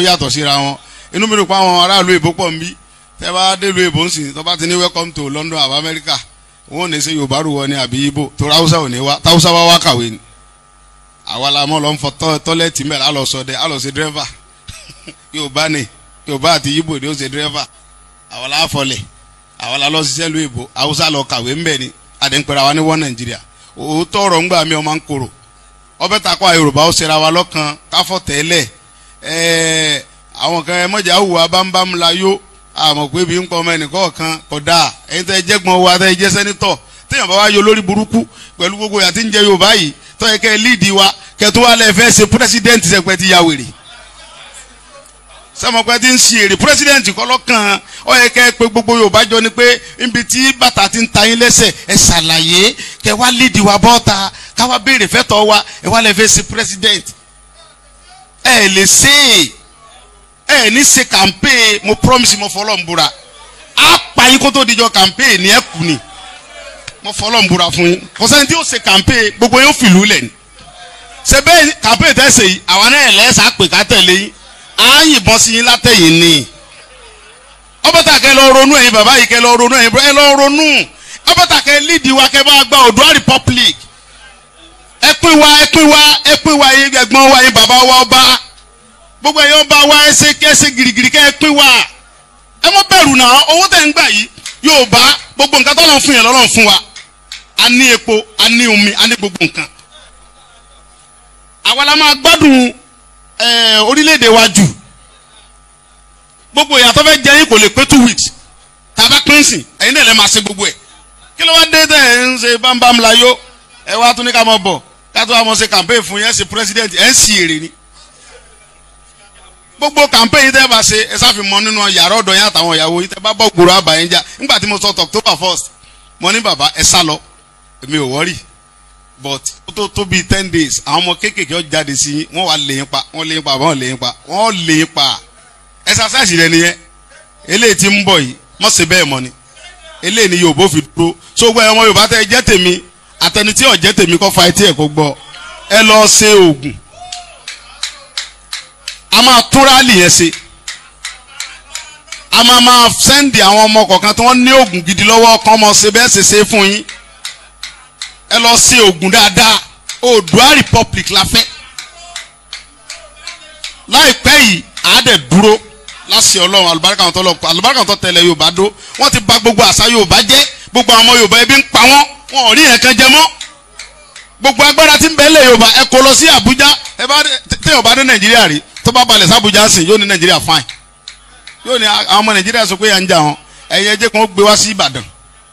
yàtọ̀ síra wọn inú mi rò pé àwọn aráàlú èbó pọ̀ ń bí tẹ́ bá dé lu èbó ń sìn tó bá ti ní welcome to London àbá America wọn ò ní ṣe Yorùbá rù wọ ní àbí Ìgbò tó ráúsá ò ní wá táwùsá wá wá kàwé ni àwa la mọ̀ lọ ń fọ tọ́lẹ́tì mẹ́rin á lọ sọdẹ á lọ ṣe dírẹ́fà Yorùbá ni Yorùbá àti Ìgbò ni ó ṣe dírẹ́fà àwa la fọlẹ̀ àwa la lọ ṣiṣẹ́ lu èbó Haúsá lọ kàwé ńbẹ ni àdéǹpẹ̀rẹ̀ àwa ní wọ́n Nàìjíríà òótọ́ ọ̀rọ̀ ńgbà mi ọmọ ń korò ọbẹ̀ takọ́ Yorùbá ó ṣera wa lọ́kàn káfọ́ tẹ́lẹ̀ ẹ̀ẹ́ àwọn kan ẹ mọ̀jà hùwà bámbám la yó àmọ̀ pé bí ń pọ̀ ọmọ ẹnìkan kan kò dáa ẹ̀yin tẹ́ ẹ jẹ́gbọ́n wa tẹ́ ẹ jẹ́ sẹ́nitọ̀ téèyàn bá wá yọ lórí burúkú pẹ̀lú gbogbo yàtí ń jẹ Yorùbá yìí tó yẹ kẹ́ ẹ líìdì wa kẹ́ tó wá lẹ́ fẹ́ ṣe pírẹsidẹ́ǹtì sẹ́pẹ́ ti ya wèrè sẹ́mọ̀pẹ́ ti ń ṣe èrè pírẹsidẹ́ǹtì kọ́ lọ́kàn ó yẹ kẹ́ ẹ pé gbogbo Yorùbá jọ ni pé níbi tí bàtà ti ń ta yín lẹ́sẹ̀ ẹ ṣàlàyé kẹ́ wá líìdì wa bọ́ta káwá béèrè fẹ́tọ̀ wa ẹ wá lẹ́ fẹ́ ṣe pírẹsidẹ́ǹtì ẹ lè ṣe é ẹ ní ṣe campaign mo promise mo fọlọ́ ń búra á pa yín kó tó dijọ́ campaign ní ẹ kù ni mo fọlọ́ ń búra fún yín kò sẹ́ni tí yóò ṣe campaign gbogbo yóò fìlú lẹ̀ ni ṣe bẹ́ẹ̀ campaign tẹ́ ṣe yìí àwa náà lẹ́sà pè ká tẹ̀lé yín á yìnbọn sí yín látẹ̀yìn ni ọbẹ̀tà kẹ lọ ronú ẹ̀yin bàbá yìí kẹ lọ ronú ẹ̀yin ẹ lọ ronú ọbẹ̀tà kẹ lídìí wa kẹ bá gba Oòduà Republic ẹ pín wa ẹ pín wa ẹ pín wa yín ẹ̀gbọ́n wa yín bàbá wa ọba gbogbo ẹ̀yọ́ bá wa ẹsẹ̀ kẹsẹ̀ girigiri kẹ́ ẹ pín wa ẹ mọ́ bẹ̀rù náà owó tẹ̀ ń gbà yìí yóò bá gbogbo nǹkan tó lọ́n fún yẹn lọ́lọ́n fún wa a ní epo a ní omi a ní gbogbo nǹkan àwa la máa gbádùn ẹ orílẹ̀-èdè wa jù gbogbo ìyàtọ̀ fẹ́ jẹ́ yín kò lè pé two weeks tàbá pín sìn ẹ̀yin náà lè máa ṣe gbogbo ẹ̀ kí ló wá dé tẹ̀ ẹ̀ ń ṣe bámbám la yó ẹ wá tún ní ká mọ̀ bọ̀ ká tó wá mọ̀ ṣe campaign fún yẹn ṣe president ẹ̀ ń sì èrè ni gbogbo campaign yìí tẹ́ bá ṣe ẹ sáfi mọ nínú yàrá ọ̀dọ̀ yẹn àtàwọn ìyàwó yìí tẹ́ bá bọ́ gbòòrò àbàyẹn jà nígbà tí mo sọ October first mo ní bàbá ẹ sá lọ èmi ò wọ́rì but ó tó tó bíi ten days àwọn ọmọ kéékèèké ó jáde sí yín wọ́n wá lè yín pa wọ́n lè yín pa wọ́n lè yín pa wọ́n lè yín pa exercise rẹ nìyẹn eléyìí tí ń bọ̀ yìí mọ̀ sí bẹ́ẹ̀ mọ́ ni eléyìí ni Yorùbá fi dúró so gbọ́ ẹ ọmọ Yorùbá tẹ́ ẹ jẹ́ tèmi àtẹni tí ò jẹ́ tèmi kọ́ fa etí ẹ̀ kó gbọ́ ẹ lọ ṣe oògùn a máa tún rálì yẹn ṣe a máa máa sẹ́ndì àwọn ọmọ kọ̀ọ̀kan tí wọ́n ní oògùn gidi lọ́wọ́ kan mọ̀ ṣe bẹ́ẹ̀ ṣe ṣe fún yín ẹ lọ ṣe oògùn dáadáa Oòduà Republic la fẹ́ láìpẹ́ yìí àádẹ́ dúró láṣẹ ọlọ́run alùbáríkà wọn tó lọ alùbáríkà wọn tó tẹ̀lé Yorùbá dó wọ́n ti bà gbogbo àṣà Yorùbá jẹ́ gbogbo àwọn ọmọ Yorùbá ebi ń pa wọ́n wọn ò rí ẹ̀kan jẹ mọ́ gbogbo agbára tí ń bẹ lé Yorùbá ẹ kó lọ sí Àbújá ẹ bá téèyàn bá dé Nàìjíríà rí tó bá balẹ̀ sábùjá sìn yóò ní nàìjíríà fine yóò ní àwọn ọmọ nàìjíríà sọ pé yà ń jà wọn ẹ̀yin ẹjẹ́ kan gbé wá sí ìbàdàn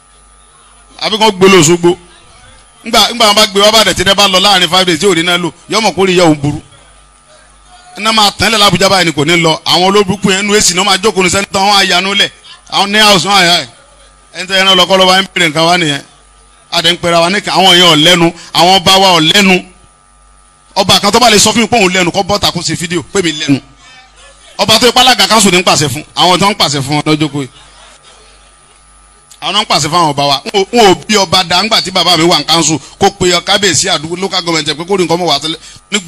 àbí kan gbé lọ Òṣogbo ńgbà ńgbà wọn bá gbé wá bàdàn tí ẹ bá lọ láàrin five days tí ò ní náà lò yọmọ kórìí yẹ òun burú iná máa tán lẹ̀ lábújá báyìí ni kò ní lọ àwọn olóbùkún yẹn nu èsì náà máa jókòó ní sẹ́ńtọ́ wọn àyànú lẹ̀ àwọn ní house wọn àyà ẹ̀ ẹni tẹ́ ẹran lọ́kọ́ lọ́wọ́ ẹ̀ ń bèrè nǹkan wá nìyẹn adé ń pera wa ní àwọn èèyàn ọ̀lẹ́nu àwọn ọba wa ọ̀lẹ́nu ọba kan tó bá lè sọ fún mi pé òun lẹ́nu kọ́ bọ́ta kó ṣe fídíò pé mi lẹ́nu ọba tó ipá alága kanṣu ní ń pàṣẹ fún àwọn tó ń pàṣẹ fún wọn lọ́jọ́ kó yìí àwọn náà ń pàṣẹ fún àwọn ọba wa wọn ò bí ọba dá ńgbà tí bàbá mi wà ń kanṣu kó pe kábíyèsí àdúgbò local government pé kó ní nǹkan mọ̀ wá tẹ́lẹ̀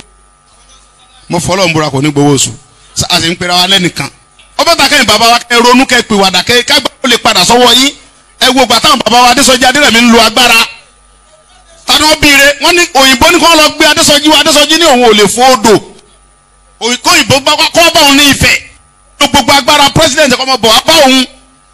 mo fọlọ́ ń búra kò ní gbowó oṣù a sì ń pera wa lẹ́nìkan ọba ta kẹ́yìn bàbá wa kẹ́ ronú kẹ́ pè wàdà kẹ́ kágbá ó lè padà sọ́wọ́ yín ẹ wo gbà táwọn bàbá wa Adésọjí Adérẹ̀mí ń lo agbára tani wọn biire wọn ní òyìnbó ní kí wọn lọ gbé Adésọjí wa Adésọjí ní òun ò lè fún odò òyìnbó òyìnbó bá kọ́ bá òun ní Ifẹ̀ ló gbogbo agbára president kọ́ mọ bọ̀ wá bá òun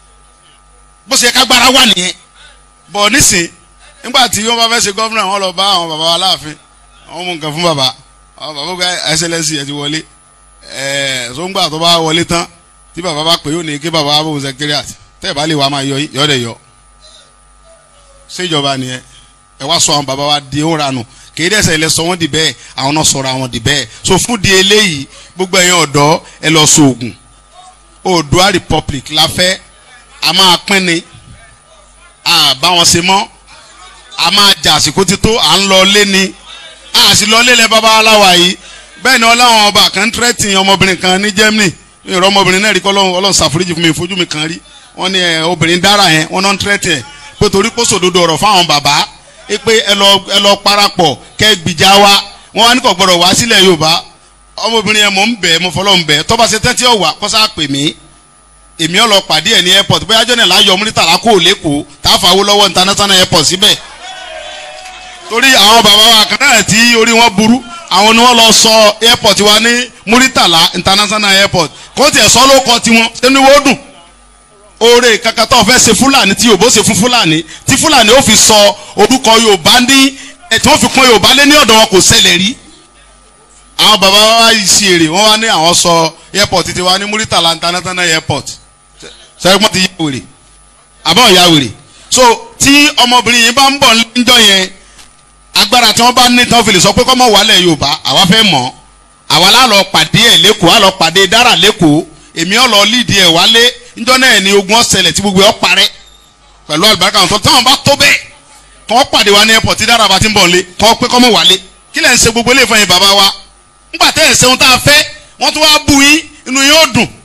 bó ṣe ká agbára wà nìyẹn bọ̀ nísìn nígbà tí wọ́n bá fẹ́ ṣe gọ́fúnà wọn lọ bá àwọn bàbá wa láàfin àwọn mú nǹkan fún bàbá àwọn bàbá gba ẹsẹlẹsì ẹ ti wọlé ẹ sóńgbà tó bá wọlé tán tí bàbá bá pè yóò ní kí bàbá bá bò secretariat tẹ́ ẹ̀ bá lè wá máa yọ yọ dẹ̀ yọ ṣèjọba nìyẹn ẹ wá sọ àwọn bàbá wa di ó ranù kìí dẹ́sẹ̀ ilẹ̀ sọ wọ́n di bẹ́ẹ̀ àwọn náà sọ̀rọ̀ àwọn di bẹ́ẹ̀ so fún di eléyìí gbogbo ẹ̀yin ọ̀dọ́ ẹ lọ sọ ògùn Oòduà Republic la fẹ́ a máa pín ni a bá wọn ṣe mọ́ a máa jà àsìkò tító à ń lọ lé ni a sì lọ lé lẹ bàbá aláwa yìí bẹ́ẹ̀ ni ọláwọn ọba kan tírẹ́tì ọmọbìnrin kan ní Germany ìrọ̀ ọmọbìnrin náà rí kọ́ ọlọ́run ṣàforíjì fún mi ìfojú mi kan rí wọ́n ní obìnrin dára yẹn wọ́n náà ń tírẹ́tì ẹ̀ pé torí kó sòdodo ọ̀rọ̀ fáwọn bàbá pé ẹ lọ ẹ lọ parapọ̀ kẹ́ gbìjà wa wọ́n wá ní kò gbọ́dọ̀ wá sílẹ̀ Yorùbá ọmọbìnrin yẹn mò ń bẹ̀ mo fọlọ́ ń bẹ̀ tọ́ba ṣe tẹ́tí ọ̀wà kọ́sá pè mí èmi ọ̀ lọ pàdé ẹ̀ ní airport bóyá jọ́nà láyọ̀ múrítàlá kó lẹ́kọ̀ọ́ tá a fà wó lọ́wọ́ international airport síbẹ̀ torí àwọn bàbá wa kan náà tí orí wọn burú àwọn ni wọ́n lọ sọ airport wa ní múrítàlá international airport kó tiẹ̀ sọ ló kọ tiwọn sínú wo dùn oore kankan tó fẹ́ ṣe fúlàní tí yorùbá ṣe fún fúlàní tí fúlàní ó fi sọ orúkọ yorùbá ní ẹ̀ tí wọ́n fi kún yorùbá lé ní ọ̀dọ̀ wọn kò ṣẹlẹ̀ rí àwọn bàbá wa yìí ṣe èrè wọ́n wá ní àwọn sọ airport ti wa ní muritala international airport sẹ́gbọ́n ti yá wèrè àbọ̀ ya wèrè so tí ọmọbìnrin yìí bá ń bọ̀ níjọ́ yẹn agbára tí wọ́n bá ní tán fi lè sọ pé kọ́mọ wàlẹ̀ yorùbá àwa fẹ́ mọ̀ àwa la lọ pàdé ẹ̀ lẹ́kọ̀ọ́ a lọ pàdé dára lẹ́kọ̀ọ́ èmi ọ̀ lọ lídìí ẹ̀ wálé níjọ́ náà ni ogun ọ̀sẹ̀lẹ̀ tí gbogbo ẹ̀ parẹ́ pẹ̀lú àlùbáríkà wọn tó táwọn bá tó bẹ́ẹ̀ kọ́ pàdé wa ní airport tí dára bá ti ń bọ̀ nílé kọ́ pé kọ́mọ wálé kí lẹ́ ń ṣe gbogbo ilé ìfọyín bàbá wa ńgbà tẹ́ ẹ̀ ṣeun tá a fẹ́ wọ́n tún wá bú yín inú yín ó dùn